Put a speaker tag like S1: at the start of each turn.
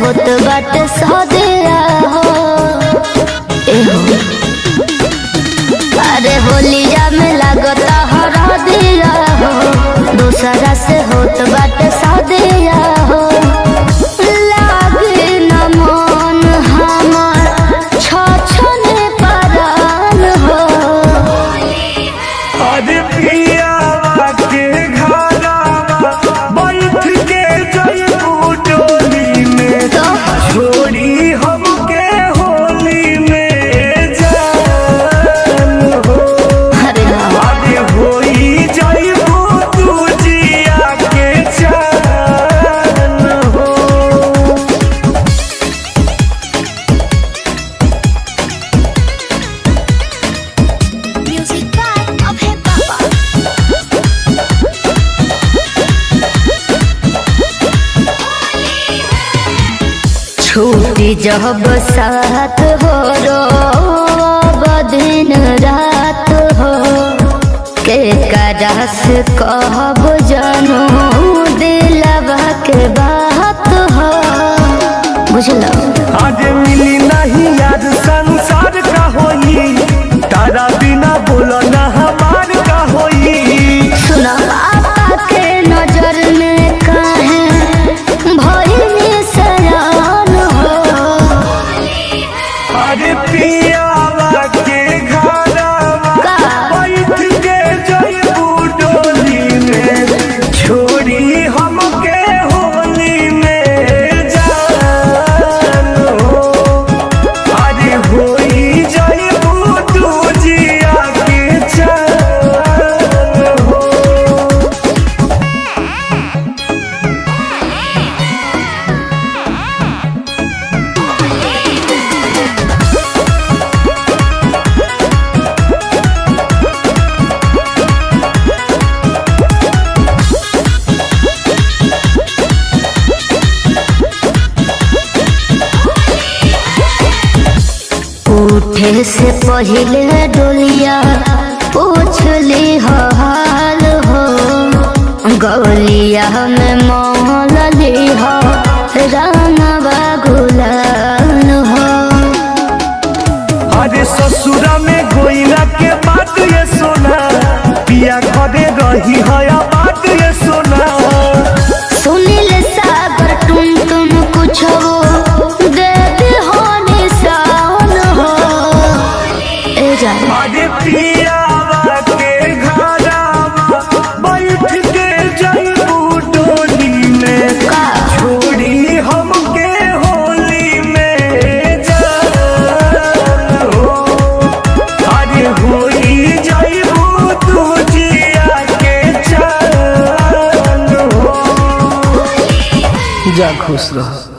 S1: होत बाटे सदिया हो एहो अरे होलिया में लागता हरा दिया हो दूसरा से होत बाटे सदिया हो लागे न मन हमार छछने परान हो
S2: अरे पियावा के घरावा बैठ के जइबू डोली में
S1: तो
S2: छोड़ी हमके होली में जान हो
S1: अरे राम
S2: अरे होई जइबू तू जिया के जान हो
S1: Music by Abhay Baba. छूटी जब साथ हो रो दिन रात हो के करस कहब जनू दिलवा के बात हो बुझलो
S2: आज मिली नहीं याद संसार का होई तारा बिना बोलो ना हमार का होई
S1: सुना पापा के नजर में काहे भइनी सयान हो
S2: अरे पियावा के घरावा
S1: का?
S2: बैठ के जइबू डोली में छोड़ी हमके होली में जान हो अरे होई जइबू तू जिया के जान हो
S1: उठे से पहले डोलिया पूछ ली हो हाल हो गौलिया में मोल ली हो रानवा गुलाल हो
S2: अरे ससुरा में गोइला के बात ये सुना पिया घरे रही है बात ये सुना
S1: सुनील सागर तुम तुम कुछ हो दे दे हो निशान हो ए जान
S2: अरे पियावा के घरावा बैठ के जइबू डोली में
S1: का
S2: छोड़ी हमके होली में जान हो अरे होई जइबू तू जिया के जान हो जा खुश रह